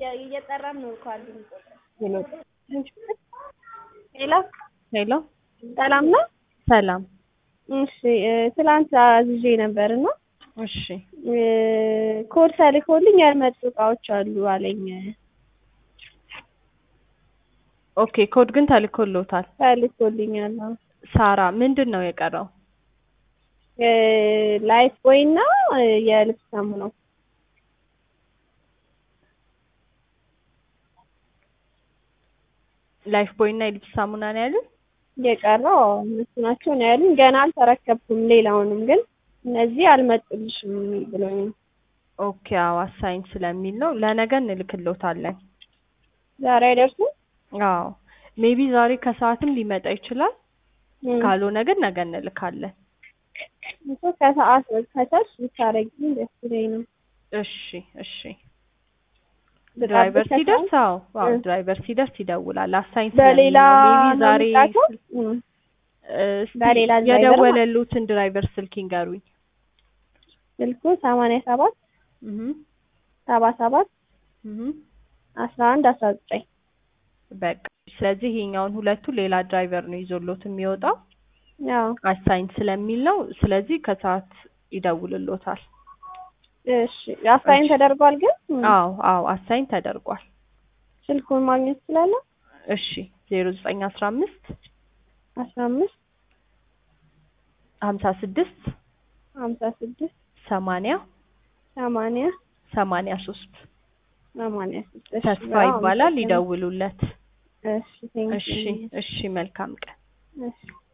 እየጠራን ነው እኮ አሉ ሄሎ ሄሎ ሄሎ ሰላም ነው ሰላም እሺ እ ትላንት አዝዤ ነበር እና እሺ እ ኮድ ተልኮልኝ ያልመጡ እቃዎች አሉ አለኝ ኦኬ ኮድ ግን ተልኮሎታል ተልኮልኛል አዎ ሳራ ምንድን ነው የቀረው እ ላይፍ ቦይ እና እ የልብስ ሳሙናው ላይፍ ቦይ እና የልብስ ሳሙና ነው ያሉት የቀረው አዎ እነሱ ናቸው ነው ያሉኝ ገና አልተረከብኩም ሌላውንም ግን እነዚህ አልመጡልሽም ብሎኝ ነው ኦኬ አዎ አሳይን ስለሚል ነው ለነገ እንልክሎታለን ዛሬ አይደርሱም አዎ ሜቢ ዛሬ ከሰዓትም ሊመጣ ይችላል እም። ካልሆነ ግን ነገ እንልካለን እኮ ከሰዓት ከቻልሽ ብታረጊልኝ ደስ ይለኝ ነው እሺ እሺ ድራይቨር ብጠብቅ ሲደርስ አዎ አዎ እ። ድራይቨር ሲደርስ ይደውላል አሳይን በሌላ ስለሚል ነው ሜቢ ነው ዛሬ የሚላከው? እም። እ፣ እስቲ በሌላ ድራይቨር የደወለሉትን ድራይቨር ስልክ ይንገሩኝ ስልኩ ሰማንያ ሰባት እህ ሰባ ሰባት እህ አስራ አንድ አስራ ዘጠኝ በቃ ስለዚህ ይሄኛውን ሁለቱ ሌላ ድራይቨር ነው ይዞሎት የሚወጣው አዎ አሳይን ስለሚል ነው ስለዚህ ከሰዓት ይደውልሎታል እሺ አሳይን እሺ። ተደርጓል ግን እም። አዎ አዎ አሳይን ተደርጓል ስልኩን ማግኘት ትችላለህ እሺ ዜሮ ዘጠኝ አስራ አምስት አስራ አምስት ሀምሳ ስድስት ሀምሳ ስድስት ሰማንያ ሰማንያ ሰማንያ ሶስት ሰማንያ ስድስት ተስፋ ይባላል ይደውሉለት እሺ ቴንኪው እሺ እሺ መልካም ቀን እሺ